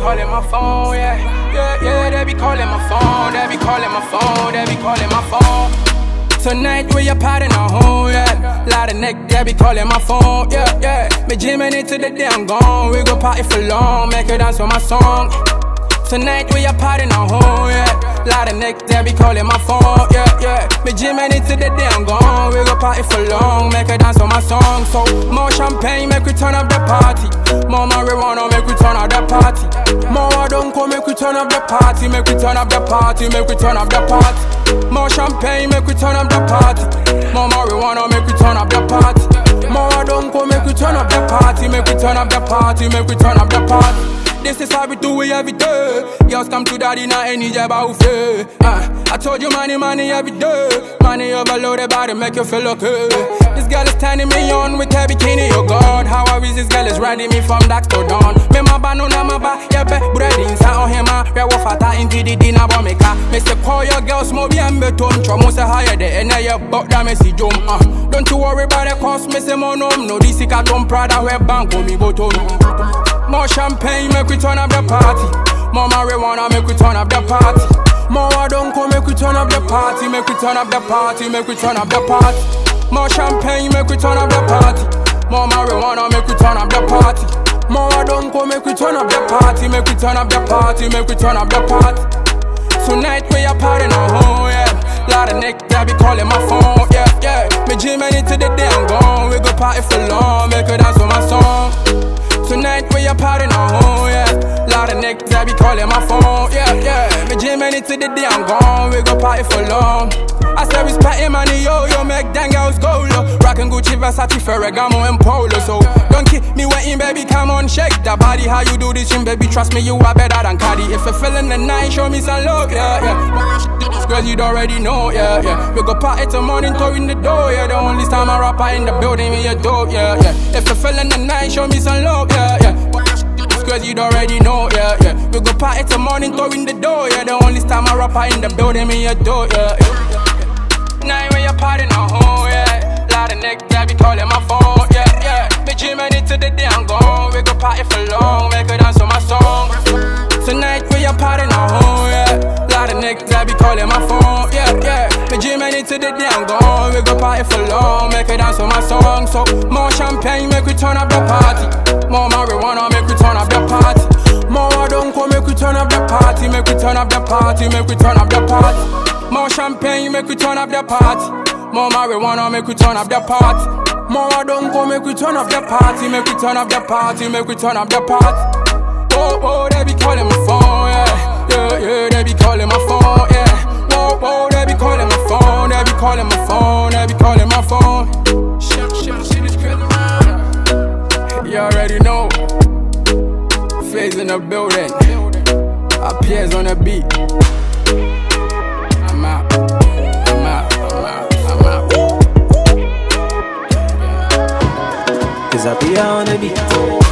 calling my phone, yeah. Yeah, yeah, they be calling my phone, they be calling my phone, they be calling my phone. Tonight we a party at home, yeah. Lot of neck, they be calling my phone, yeah, yeah. Me jamming into the day I'm gone. We go party for long, make her dance with my song. Tonight we a party at home, yeah. Lot of neck, they be calling my phone, yeah, yeah. Me jamming into the day I'm gone. We go party for long, make her dance with my song. So more champagne, make we turn up the party. More marijuana, make we turn up the party. More don't come, make we turn up the party, make we turn up the party, make we turn up the party. More champagne, make we turn up the party. More marijuana, make we turn up the party. More don't come, make we turn up the party, make we turn up the party, make we turn up the party. This is how we do it every day. Girls come to daddy, not any job out fair. Uh, I told you money, money every day. Money overloaded body make you feel okay. This girl is turning me on with her bikini, oh God. How I wish this girl is riding me from dark to dawn. Me my ba no na my ba, yeah be bread inside on him. Yeah, what fata into the dinner bomb me car. Me say call your girls, mo be and beton. Chomo say higher there, and now you buck that me see jump. Uh, don't you worry about the cost, me say mo no, no. This is a tom prada where bank me bottom. More champagne, make we turn up the party. More marijuana, make we turn up the party. More don't come, make we turn up the party. Make we turn up the party, make we turn up the party. More champagne, make we turn up the party. More marijuana, make we turn up the party. More don't come, make we turn up the party. Make we turn up the party, make we turn up the party. Tonight we a party now, home, yeah. Lot of neck, they be calling my phone, yeah, yeah. Me jamming into the day I'm gone. We go party for long, make her dance with my song. Tonight we a party now, home, yeah. Lot of neck, they be calling my phone, yeah, yeah. Me jamming into the day I'm gone. We go party for long. I say respect him money, yo, yo, make dang girls go low. Rockin' Gucci, Versace, Ferragamo, and Polo. So don't keep me waiting, baby, come on, shake that body. How you do this, shit, baby? Trust me, you are better than Cardi. If you're feeling the night, show me some love, yeah, yeah. Girls, you already know, yeah, yeah. We go party till morning, toe in the door, yeah. The only time I rapper in the building, me a dope, yeah, yeah. If you're feeling the night, show me some love, yeah, yeah. Cause you already know, yeah, yeah. We go party till morning, toe in the door, yeah. The only time I rapper in the building, me a dope, yeah, yeah. Night when you're party now, home, yeah. Lot of neck, yeah, be calling my phone, yeah, yeah. Me dreaming into the day I'm gone. We go party for long, make her dance with my song. Tonight we are party now, home, yeah. Lot of neck, yeah, be calling my phone, yeah, yeah. Me dreaming into the day I'm gone. We go party for long, make her dance with my song. So more champagne, make we turn up the party. More marijuana, make we turn up the party. More don't come, make we turn up the party, make we turn up the party, make we turn up the party. More champagne, make we turn up the party. More marijuana, make we turn up the party. More don't go, make we turn up the party, make we turn up the party, make we turn up the party. Oh, oh, they be calling my phone, yeah, yeah, yeah, they be calling my phone, yeah. Whoa, whoa, they be calling my phone, they be calling my phone, they be calling my phone. Shit, shit, shit is crazy, man. You already know. Phase in the building, appears on the beat. I'm out. I'm out. I'm out. I'm out. Cause I be on the beat.